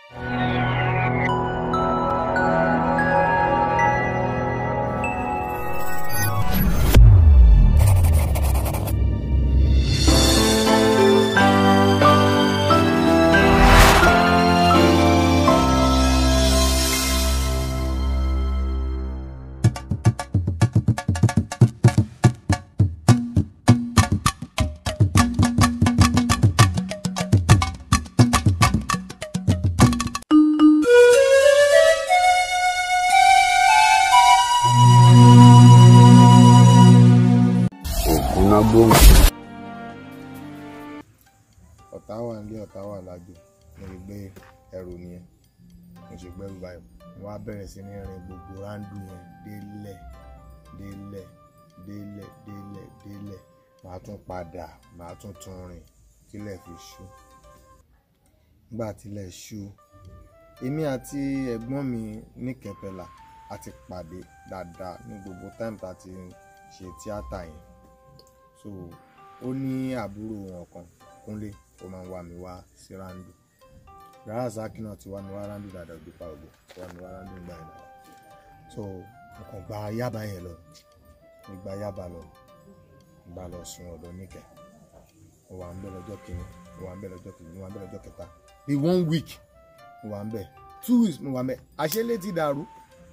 ògúnná gbòǹgbò. ọ̀tá wà nílé ọ̀tá wà lájò mo lè gbé ẹrù nìyẹn mo ṣe gbẹ́rù báyìí mo wá bẹ̀rẹ̀ sí ní rin gbogbo ráńdù yẹn délẹ̀ délẹ̀ délẹ̀ délẹ̀ délẹ̀ màá tún padà màá tún tún rìn tílẹ̀ fi ṣú nígbà tílẹ̀ ṣú èmi àti ẹ̀gbọ́n mi ní kẹpẹlà a ti pàdé dáadáa ní gbogbo táìmù tá a ti ṣe tíátà yẹn so ó ní àbúrò wọn kan kúnlé ó máa ń wá mi wá sí ráńdù rárá sákì náà ti wá mi wá ráńdù dáadáa òbí pa ògbó ti wá mi wá ráńdù gbà yẹn dáadáa so mo kàn gba yábà yẹn lọ mo gba yábà lọ mo bá lọ sun ọ̀dọ̀ níkẹ́ mo wà ń bẹ̀ lọ́jọ́ kìíní mo wà ń bẹ̀ lọ́jọ́ kìíní mo wà ń bẹ̀ lọ́jọ́ kẹta bí one week mo wà ń bẹ̀ two weeks mo wà ń bẹ̀ àṣẹlẹ̀ ti dàrú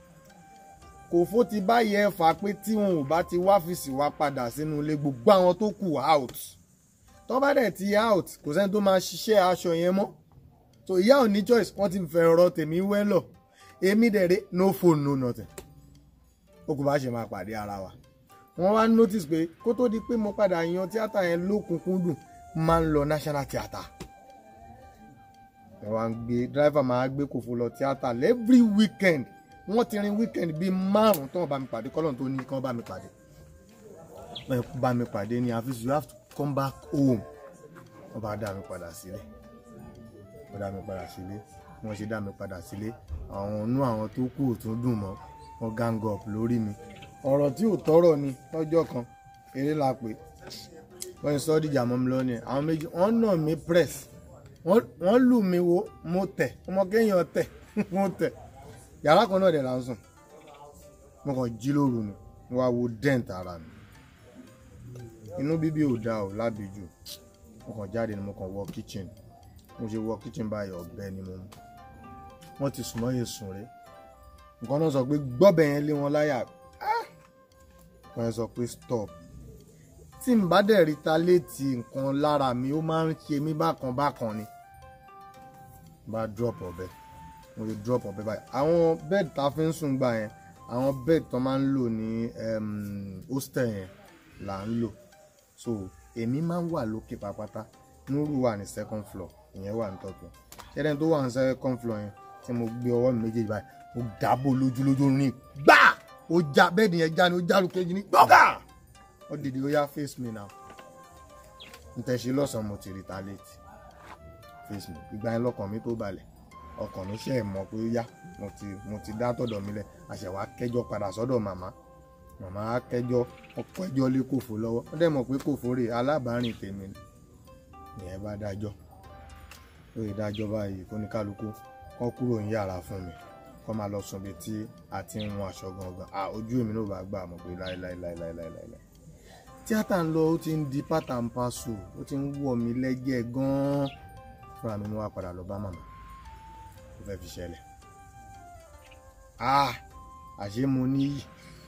kò fó ti báyìí ẹ fà pé tí wọn ò bá ti wá fìsì wá padà sínú ilé gbogbo àwọn tó kù out tó bá dẹ̀ ti out kò sẹ́ni tó máa ṣiṣẹ́ aṣọ yẹn mọ́ so ìyá ò ní choice wọ́n ti fẹ́ ọ̀rọ̀ tèmi wẹ́lọ̀ èmi dẹ̀rẹ́ no phone no nothing ó kò bá ṣe máa pàdé ara wa wọ́n wá notice pé kó tó di pé mo padà yan tíátà yẹn lókùnkúndùn máa ń lọ national theatre wọ́n wá ń gbé driver máa gbé kòfó lọ tíátà every weekend wọ́n ti rin weekend bíi márùn tó wọ́n bá mi pàdé kọ́lọ́n tó ní kí wọ́n bá mi pàdé wọ́n bá mi pàdé ní àfíìsì you have to come back home wọ́n bá dá mi padà sílé wọ́n dá mi padà sílé wọ́n ṣe dá mi padà sílé àwọn inú àwọn tó kù ò tún dùn mọ́ wọ́n gang up lórí mi ọ̀rọ̀ tí ò tọ́rọ̀ ni lọ́jọ́ kan eré la pè wọ́n sọ ọ́ dìjà mọ́ mi lọ́nìí àwọn méjì wọ́n nà mí press wọ́n lù mí wo mo tẹ̀ ọmọ kéèyàn tẹ̀ mo tẹ̀ yàrá kan náà dẹ̀ là ń sùn mo kàn jí lóru ni mo wá wo dent ara mi inú bíbí ò dáa ò lábìjú mo kàn jáde ni mo kàn wọ kitchen mo ṣe wọ kitchen báyìí ọ̀bẹ ni mo mú wọ́n ti sùn mọ́yè sùn rẹ́ nǹkan náà sọ pé gbọ́bẹ̀ yẹn lé wọn láyà wọ́n yẹn sọ pé stop tí n bá dẹ̀ rí ta létí nǹkan lára mi ó máa ń ṣe mí bákan bákan ni bá drop ọ̀bẹ mo lè drop ọ̀bẹ báyìí àwọn bed tá a fi ń sùn gbà yẹn àwọn bed tó máa ń lò ní hostel yẹn là ń lò so èmi máa ń wà lókè pápátá núrù wà ní second floor ìyẹn wà ní top floor ṣẹ́dẹ̀ tó wà ní second floor yẹn tí mo gbé ọwọ́ mi méjèèjì báyìí mo dábò lójú lójú rìn gbà ó já bẹ́ẹ̀dì yẹn já ni ó já lókejì ní gbọ́gà ó dìde ó yá face me now n tẹ̀ ṣe lọ́sàn-án mo ti retaliate face me ìgbà yẹn lọ́kàn mi tó balẹ̀ ọkàn mi ṣe é mọ̀ pé ó yá mo ti mo ti dá tọ̀dọ̀ mi lẹ̀ àṣẹwà kẹjọ padà sọ́dọ̀ màmá màmá kẹjọ ọkọ ẹjọ́ lé kòfó lọ́wọ́ ó dẹ̀ mọ̀ pé kòfó rè alábàárìn tèmi ni ìyẹn bá dájọ́ lórí dájọ́ báyìí kó ní kálukú kọ́ kúrò ní yàrá fún mi kọ́ máa lọ sùn bí tí a ti ń wọn aṣọ gangan à ojú èmi náà bá gbà mọ̀ pé láéláéláéláéláé tíátà ń lọ ó ti ń di pátá ń paṣọ ó ti ń wọ̀ mí lẹ́jẹ̀ gan-an fúnra mi ni wọ́n á padà lọ bá màmá ó fẹ́ fi ṣẹlẹ̀ ah àṣé mo níyì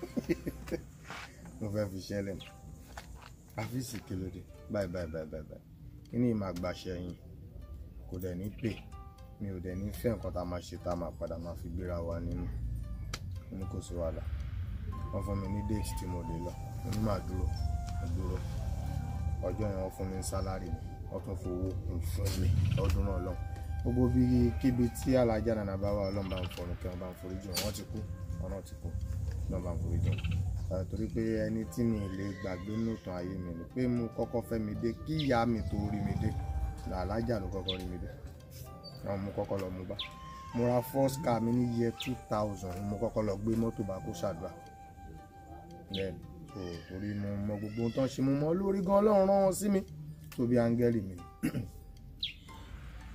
mo fẹ́ fi ṣẹlẹ̀ àfíìsì kìlódé báyìí báyìí báyìí báyìí báyìí kí ni ìmọ̀ àgbàṣẹ yín kò dẹ̀ ní pè mi ò dẹ̀ ní fẹ́ nǹkan tá a máa ṣe tá a máa padà máa fi gbéra wa nínú mo ní kò sí wàhálà wọ́n fún mi ní déètì tí mo lè lọ mo ní màá dúró mo dúró ọjọ́ yẹn wọ́n fún mi ní sálárì mi wọ́n tún fowó kún fún mi ọdún náà lọ gbogbo bí kíbi tí alájà nànà bá wà ọlọ́run bá ń fọ̀rùn kí wọ́n bá ń forí jù wọ́n ti kú wọn náà ti kú ọlọ́run bá ń forí jù wọn torí pé ẹni tí mi lè gbàgbé nùtàn ayé mi ni pé mo kọ́kọ́ fẹ́ mi dé kí ìyá mi tó rí mi dé alájà ló kọ́kọ́ rí mi dé náà mo kọ́kọ́ lọ mú bá mo ra first car mi ní year two thousand mo kọ́kọ́ lọ gbé mọ́tò bá kó ṣàdúrà bẹ́ẹ̀ so torí mo mọ gbogbo ohun tó ń ṣe mo mọ lórí gan ọlọ́run rán wọn sí mi tó bí áńgẹ́lì mi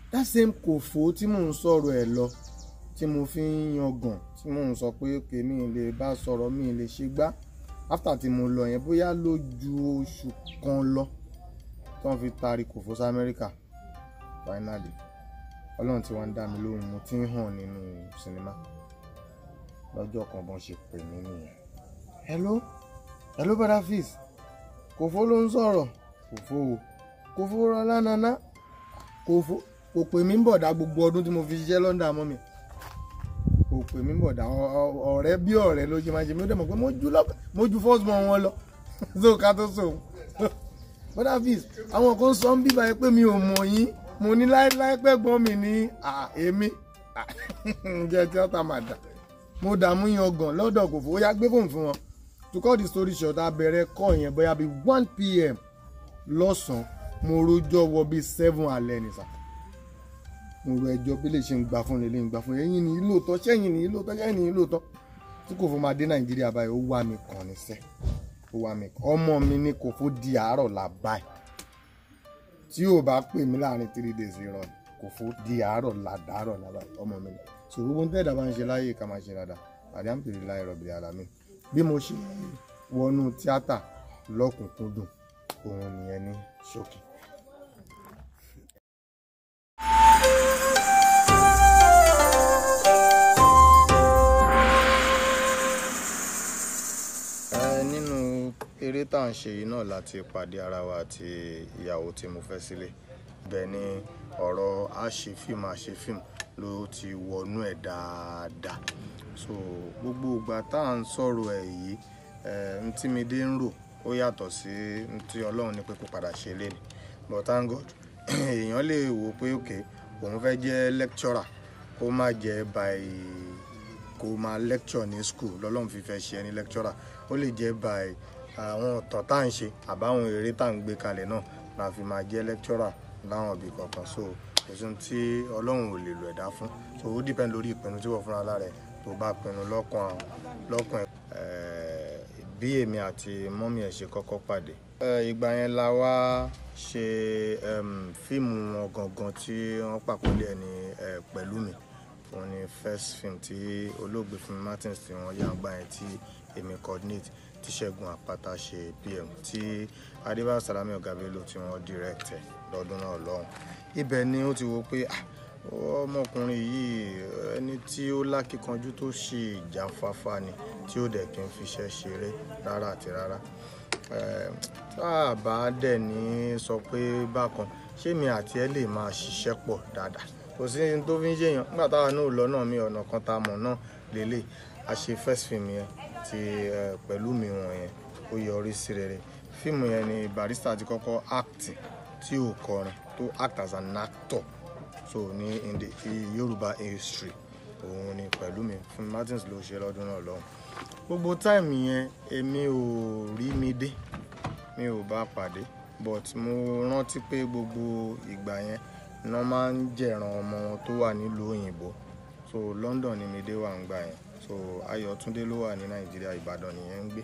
that same kòfó tí mò ń sọ̀rọ̀ ẹ̀ lọ tí mo fi ń yangàn tí mò ń sọ pé òkè mi lè bá sọ̀rọ̀ mi lè ṣe gbá after tí mo lọ yẹn bóyá ló ju oṣù kan lọ tí wọ́n fi taari kòfó sí Amẹ́ríkà finally ọlọ́run tí wọ́n ń dá mi lóhùn mo ti ń hàn nínú sinimá lọ́jọ́ kan bọ́n ṣe pè mí nìyẹn hello hello brother fizz kòfó ló ń sọ̀rọ̀ kòfó o kòfó rọlá nana kòfó kò pè mí bọ̀dá gbogbo ọdún tí mo fi ṣiṣẹ́ London mọ́ mi kò pè mí bọ̀dá ọ̀rẹ́ bí ọ̀rẹ́ ló ṣe máa ṣe mí ó dẹ̀ mọ̀ pé mo ju first born wọn lọ so ká tó so brother fizz àwọn kan sọ ń bíbá yẹn pé mi ò mọ̀ yín mo ní láéláé pẹ́gbọ́n mi ní èmi jẹ́ tíátà máa dà mo dààmú yan gan lọ́dọ̀ kò fowó yá gbé fóònù fún wọn to cut the story short abẹ̀rẹ̀ kọ́ yẹn bóyá bíi one pm lọ́sàn-án mo rojọ́ wọ bíi seven alẹ́ ní sà mo ro ẹjọ́ bí lè ṣe ń gbà fún lè ń gbà fún ẹ̀yin ní lóòótọ́ sẹ́yìn ní lóòótọ́ sẹ́yìn ní lóòótọ́ tí kò fún máa dé nàìjíríà báyìí ó wá mi kàn ní sẹ́ ó wá mi kàn ọmọ mi ní kò fún di àárọ̀ là báyìí tí yóò bá pè mí láàrin three days irọ́ ni kò fún di àárọ̀ là dàárọ̀ là báyìí ọmọ mi ní so gbogbo ń tẹ́ẹ̀dá bá ń ṣe láyé ká máa ṣe dáadáa alhamdulilayi rabbil alamin bí mo ṣe wọnú tíátà lọ́kùnkúndùn òun nìyẹn ní ṣókí. nínú eré tá à ń ṣe yìí náà láti pàdé ara wa àti ìyàwó tí mo fẹ́ sílé bẹ́ẹ̀ ni ọ̀rọ̀ àṣefíìmù àṣefíìmù ló ti wọnú ẹ̀ dáadáa so gbogbo ìgbà tá à ń sọ̀rọ̀ ẹ̀ yìí n tí mi dé ń rò ó yàtọ̀ sí n tí ọlọ́run ní pé kó padà ṣe lé ni but thank God èèyàn lè wò pé òkè òun fẹ́ jẹ́ lecturer kó má jẹ́ by kó máa lecture ní school lọ́lọ́run fi fẹ́ ṣe ẹni lecturer ó lè jẹ́ by àwọn ọ̀tọ̀ tá à ń ṣe àbáwọn eré tá à ń gbé kalẹ̀ náà la fi máa jẹ́ lecturer láwọn ibì kankan so kò sí tí ọlọ́run ò lè lò ẹ̀dá fún so ó depend lórí ìpinnu tí wọ́n fúnra lára ẹ̀ tó bá pinnu lọ́kàn lọ́kàn ẹ̀ bí èmi àti mọ́mí ẹ̀ ṣe kọ́kọ́ pàdé. ìgbà yẹn la wá ṣe fíìmù wọn gangan tí wọ́n pàkólé ẹ̀ ní pẹ̀lú mi òun ni first film tí olóògbé Fúnmi Martins tí wọ́n yá gbà yẹn tí èmi coordinate tí Ṣẹ́gun Àpáta ṣe pm tí Adébáyọ̀ Salami Ọ̀gá-Bello tí wọ́n direct ẹ̀ lọ́dún náà lọ́hùn ibẹ̀ ni ó ti wo pé ọmọkùnrin yìí ẹni tí ó lákìkanjú tó ṣe ìjáfáfá ni tí ó dẹ̀ kí n fiṣẹ́ ṣeré rárá àti rárá tá a bá dẹ̀ ní sọ pé bákan ṣé mi àti ẹ lè máa ṣiṣẹ́ pọ̀ dáadáa kò sí ní tó fi ń ṣèyàn nígbà táwa náà lọ náà mi ọ̀nà kan tá a mọ̀ náà lélẹ̀ a ṣe first film yẹn ti pẹ̀lú mi wọ̀nyẹn ó yọrí sí rere fíìmù yẹn ni Barrister ti kọ́kọ́ act tí ò kọrin tó act as an actor so ní in the Yorùbá history òun ni pẹ̀lú mi Fúnmi Martins ló ṣe lọ́dún náà lọ́hùn gbogbo táìmù yẹn èmi ò rí mi dé mi ò bá pàdé but mo rántí pé gbogbo ìgbà yẹn iná máa ń jẹ̀ràn ọmọ wọn tó wà nílùú òyìnbó so London ni mi dé wà ń gbà yẹn so Ayọ̀túndé ló wà ní Nàìjíríà Ìbàdàn nìyẹn ń gbé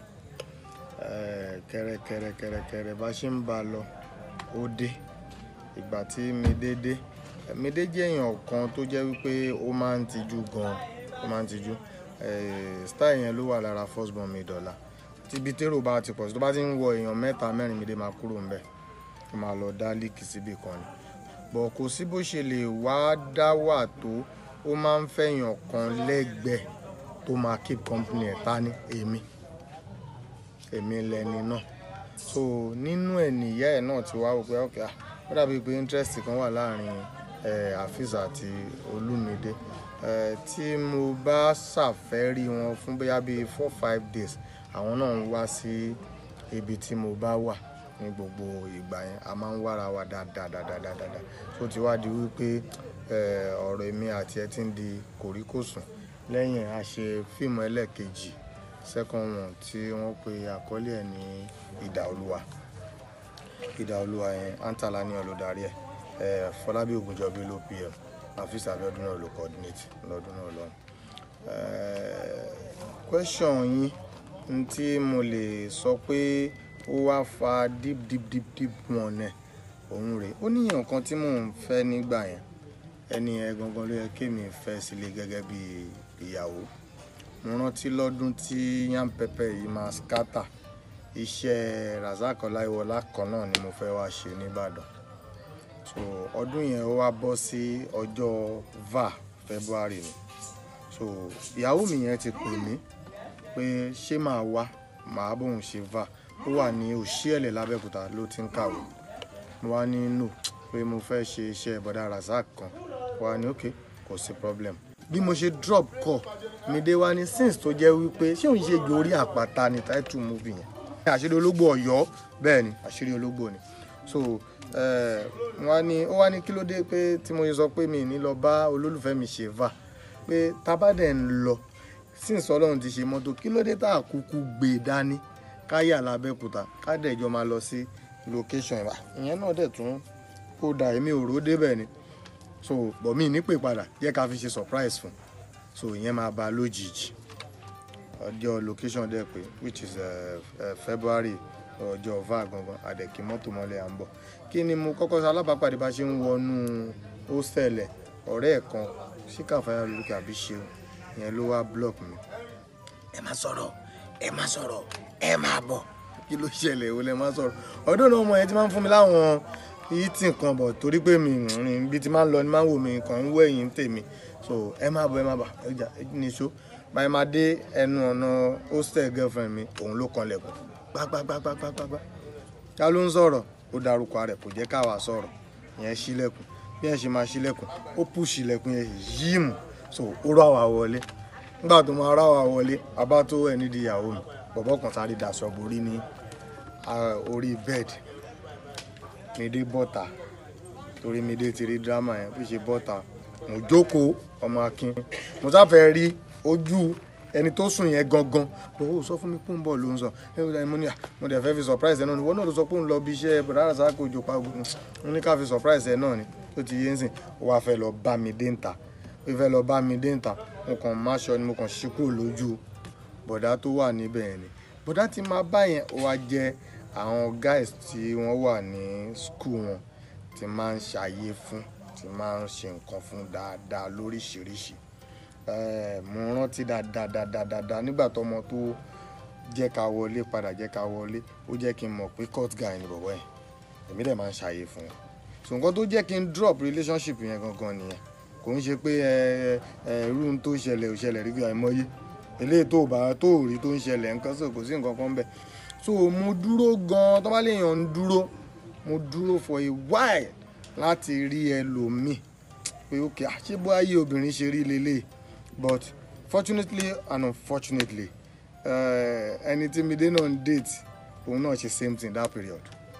kẹrẹkẹrẹkẹrẹkẹrẹ bá ṣe ń bá a lọ ó dé ìgbà tí Mídé dé Mídé jẹ́ èèyàn kan tó jẹ́ wípé ó máa ń tijú gan ó máa ń tijú style yẹn ló wà lára first born mi dọ̀la tíbi tèrò bá ti pọ̀ sí tó bá ti ń wọ èèyàn mẹ́ta mẹ́rin Mídé máa kúrò ńbẹ̀ ó máa lọ dá líìkì síbì kan ni bọ̀ kò sí bó ṣe lè wá dá wà tó ó máa ń fẹ̀yàn kan lẹ́gbẹ̀ẹ́ tó máa keep company ẹ̀ ta ní èmi èmi lẹni náà so nínú ẹ̀ nìyá ẹ̀ náà ti wá wò pé ọ̀kẹ́ ó dàbí pé interest kan wà láàrin Afeez àti Olúmídé tí mo bá ṣàfẹ́rí wọn fún bóyá bíi four five days àwọn náà ń wá sí ibi tí mo bá wà ní gbogbo ìgbà yẹn a máa ń wára wa dáadáa dáadáa dáadáa tó ti wá di wípé ọ̀rọ̀ èmi àti ẹ ti ń di kòríkòsùn lẹ́yìn a ṣe fíìmù ẹlẹ́ẹ̀kejì second one tí wọ́n pe àkọlé ẹ̀ ní Idà Olúwa Idà Olúwa yẹn antala ní olùdarí ẹ̀ Fọlábí Ògúnjọbí ló pm Afeez Abíọ́dún náà ló coordinate lọ́dún náà lọ́hùn. question yín n tí mo lè sọ pé ó wá fa deep deep deep deep one ẹ̀ òun rèé ó níyàn kan tí mò ń fẹ́ nígbà yẹn ẹni yẹn gangan ló yẹ kémi fẹ́ sílé gẹ́gẹ́ bí ìyàwó mo rántí lọ́dún tí yam pepper yìí máa scatter iṣẹ́ Razak Ọláyíwọlá kan náà ni mo fẹ́ wá ṣe nìbàdàn so ọdún yẹn ó wá bọ́ sí ọjọ́ va February ni so ìyàwó mi yẹn ti pè mí pé ṣé màá wá màá bóun ṣe va ó wà ní Òṣìẹ̀lẹ̀ lábẹ́òkúta ló ti ń kàwé mo wá ní no pé mo fẹ́ ṣe iṣẹ́ bọ́dà Razak kan wá ní ok kò sí problem bí mo ṣe drop call mi dé wá ní since tó jẹ́ wípé ṣé òun ṣe gbòórí àpáta ní title movie yẹn àṣírí ológbò Ọ̀yọ́ bẹ́ẹ̀ ni àṣírí ológbò ni so wọ́n ní ó wá ní kí ló dé pé tí mo sọ pé mi ní lọ bá olólùfẹ́ mi ṣe va pé tábàdẹ̀ ń lọ since Ọlọ́run ti ṣe mọ́tò kí ló dé tá a kúkú gbé e dání káyà lábẹ́kúta kádẹ́jọ́ máa lọ sí location ìwà ìyẹn náà dẹ̀ tún kó da èmi ò rò débẹ̀ ni so bọ̀ mí nípè padà jẹ́ ká fi ṣe surprise fún so ìyẹn máa ba lójijì ọjọ́ location dẹ̀ pé which is uh, uh, February ọjọ́ va gangan àdẹ̀kí mọ́tò mọ́lẹ̀ à ń bọ̀ kí ni mo kọ́kọ́ sọ alábàápàdé bá ṣe ń wọnú hostel ẹ̀ ọ̀rẹ́ ẹ̀ kan síkàfáyà lókè àbí ṣeun ìyẹn ló wá block mi ẹ má sọ̀rọ̀ ẹ má sọ̀rọ̀ ẹ má bọ̀ kí ló ṣẹlẹ̀ ìwọ lẹ má sọ̀rọ̀ ọdún náà ọmọ yẹn ti máa ń fún mi láwọn yìí tì kan bọ̀ torí pé mi rìn bí ti máa ń lọ ni máa ń wò mí kàn ń wẹ̀yìn tèmi so ẹ má bọ̀ ẹ má bà ẹjà níṣó báyìí máa dé ẹnu ọ̀nà hostel girlfriend mi òun ló kan lẹ̀kùn gbágbágbágbágbágbá ká ló ń sọ̀rọ̀ ó darúkọ rẹ̀ kò jẹ́ káwa sọ̀rọ̀ ìyẹn ṣílẹ̀kùn bí yẹn ṣe máa ṣílẹ̀kùn ó pùṣì ilẹ̀kùn yẹn yíìmù so ó rà wá wọlé nígbà tó máa rà wá wọlé abá tó ẹ̀ nídìí ìyàwó mi bọ̀bọ̀ kan sáré daṣọ borí ní orí bẹ́ẹ̀dì Mídé bọ́ta torí Mídé ti rí dírámà yẹn bí ṣe bọ́ta mo jókòó ọmọ akin mo sáfẹ́ rí ojú ẹni tó sùn yẹn gangan bó o sọ fún mi pé ń bọ̀ ló ń sọ mo ní mo dẹ̀ fẹ́ fi surprise ẹ náà ni wọ́n náà ló sọ pé ń lọ bí iṣẹ́ bọ̀dá Razak Òjó pa mo ní ká fi surprise ẹ náà ni ó ti yé ń sìn ó wàá fẹ́ lọ bá mi dé ń ta ó fẹ́ lọ bá mi dé ń ta mo kàn má ṣọ ni mo kàn ṣí kúrò lójú bọ̀dá tó wà níbẹ̀ yẹn ni bọ̀dá ti máa bá yẹn ó wá jẹ́ àwọn guys tí wọ́n wà ní school wọn ti máa ń ṣàyè fún ti máa ń ṣe nǹkan fún dáadáa lóríṣiríṣi mo rántí dáadáa nígbà tọmọ tó jẹ́ ká wọlé padà jẹ́ ká wọlé ó jẹ́ kí n mọ̀ pé court guy ni bọ̀bọ̀ yẹn èmi dẹ̀ máa ń ṣàyè fún wọn so nǹkan tó jẹ́ kí n drop relationship yẹn gangan nìyẹn kò ń ṣe pé ẹ ẹ irú tó ṣẹlẹ̀ ò ṣẹlẹ̀ rí bí àìmọye eléyìí tó bá tó rí tó ń ṣẹlẹ̀ nǹkan sọ kò sí nǹkan kan bẹ́ẹ̀ so mo dúró gan tó bá lè yàn ń dúró mo dúró for a while láti rí ẹlòmíì pé ok àṣé bó ayé obìnrin ṣe rí lélẹ̀ but fortunately and unfortunately ẹni tí mi dé náà ń date òun náà ṣe same thing that period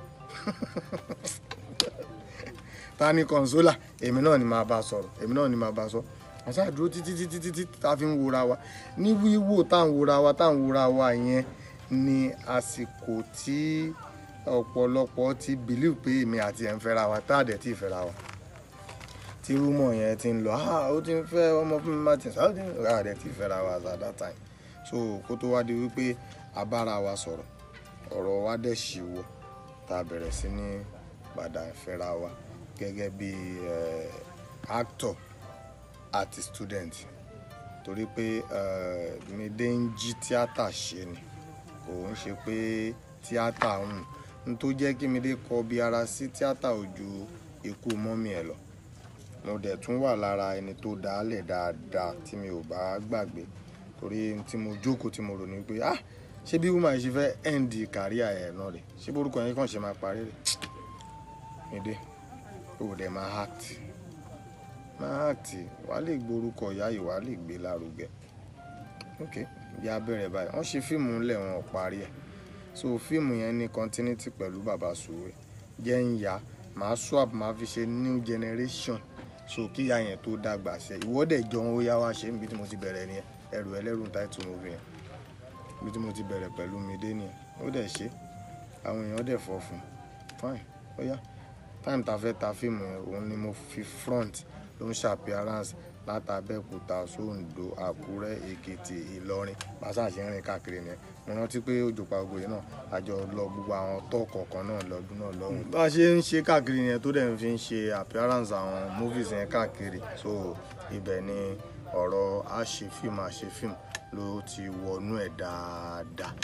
ta ni consola èmi náà ni máa bá sọ̀rọ̀ èmi náà ni máa bá sọ àṣà dúró títí títí títí tá a fi ń wora wa ní wíwò tá à ń wora wa tá à ń wora wa yẹn ni àsìkò tí ọ̀pọ̀lọpọ̀ ti believe pé èmi àti ẹ̀ ń fẹ́ra wa tá à dẹ̀ tí ì fẹ́ra wa tí rúmọ̀ yẹn ti ń lọ ah ó ti ń fẹ́ ọmọ fún mi martin sáà ó ti ń rà dẹ̀ tí ì fẹ́ra wa at that time so kó tó wá di wípé a bára wa sọ̀rọ̀ ọ̀rọ̀ wa dẹ̀ ṣì wọ̀ tá a bẹ̀rẹ̀ sí ní padà fẹ́ra wa gẹ́gẹ́ bí actor àti student torí pé Mídé ń jí tíátà ṣe ni kò ń ṣe pé tíátà ń n tó jẹ́ kí Mídé kọ bí ara sí tíátà ò ju ikú mọ́mí ẹ̀ lọ mo dẹ̀ tún wà lára ẹni tó dálẹ̀ dáadáa tí mi ò bá gbàgbé torí tí mo jókòó tí mo rò ní pé ah ṣé bí woman ṣe fẹ́ end career ẹ̀ náà rẹ̀ ṣé borúkọ yẹn kàn ṣe máa parí rẹ̀ Mídé ó dẹ̀ máa act máa act wàá lè gborúkọ ìyá yìí wàá lè gbé lárugẹ ok bí a bẹ̀rẹ̀ báyìí wọ́n ṣe fíìmù ńlẹ̀ wọn ò parí ẹ̀ so fíìmù yẹn ní continuity pẹ̀lú bàbá Sùwé jẹ́ ń yá màá swap màá fi ṣe new generation so kíyà yẹn tó dàgbà ṣe ìwọ́dẹ̀ jọ ó yá wá ṣe níbi tí mo ti bẹ̀rẹ̀ nìyẹn ẹrù ẹlẹ́rù title movie yẹn níbi tí mo ti bẹ̀rẹ̀ pẹ̀lú Mídé nìyẹn ó dẹ̀ ṣe àwọn èèyàn dẹ̀ fọ́ fún fine ó yá time ta fẹ́ ta fíìmù yẹn òun ni mo fi front ló ń ṣe appearance látàbẹ́òkúta sóńdó àkúrẹ́ èkìtì ìlọrin pàṣẹ ṣe ń rìn káàkiri nìyẹn mo rántí pé òjò pa ògbó yìí náà àjọ lọ gbogbo àwọn tó kọ̀ọ̀kan náà lọ́dún náà lọ́hùn. bá a ṣe ń ṣe káàkiri yẹn tó dẹ̀ ń fi ń ṣe appearance àwọn movies yẹn káàkiri so ibẹ̀ ni ọ̀rọ̀ àṣefíìmù àṣefíìmù ló ti wọnú ẹ̀ dáadáa.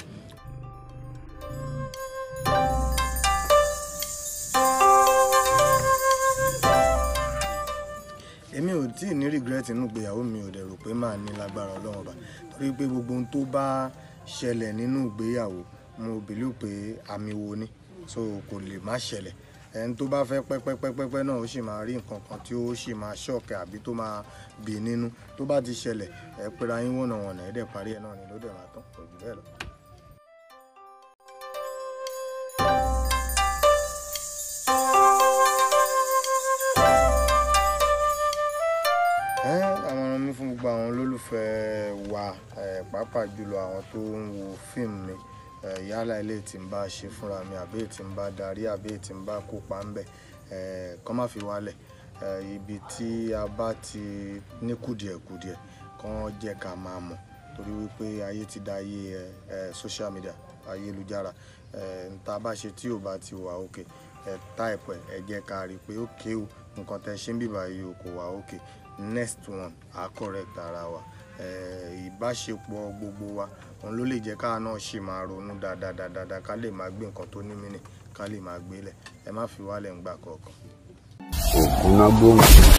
èmi ò tí ì ní regret nínú ìgbéyàwó mi ò dẹ̀ rò pé màá ní lágbára ọlọ́run ọba torí pé gbogbo ohun tó bá ṣẹlẹ̀ nínú ìgbéyàwó mo believe pé àmì wo ni so kò lè má ṣẹlẹ̀ ẹni tó bá fẹ́ pẹ́pẹ́pẹ́pẹ́ náà ó sì máa rí nǹkan kan tí ó sì máa ṣọ̀kẹ́ àbí tó máa bì nínú tó bá ti ṣẹlẹ̀ ẹ pera yín wọ̀nàwọ̀nà ẹ̀ dẹ̀ parí ẹ̀ náà ni ló dẹ̀ máa tán kò jù bẹ́ẹ̀ lọ. àmọ̀ràn mi fún gbogbo àwọn olólùfẹ́ wa eh, pàápàá jùlọ àwọn tó ń wo fíìmù mi eh, yálà ilé tí ń bá ṣe fúnra mi àbí tí ń bá darí àbí tí ń bá kópa ń bẹ̀ kọ́ má fi wálẹ̀ eh, ibi tí a bá ti ní kùdìẹ̀kùdìẹ̀ kàn jẹ́ ká máa mọ̀ torí wípé ayé ti da ayé eh, social media ayélujára eh, nta bá ṣe tí ò bá ti wà òkè ẹ táìpù ẹ ẹ jẹ́ ká rí i pé ókè o nǹkan tẹ́ ṣe ń bíbá yìí o kò wà òkè next one á correct ara wa eh, ìbáṣepọ̀ gbogbo wa òun ló lè jẹ́ káà náà ṣì máa ronú dáadáa dáadáa ká lè máa gbé nǹkan tó ní mínì ká lè máa gbélẹ̀ ẹ má fi wálẹ̀ ń gbà kọ̀ọ̀kan. ògúnná gbòǹgbò.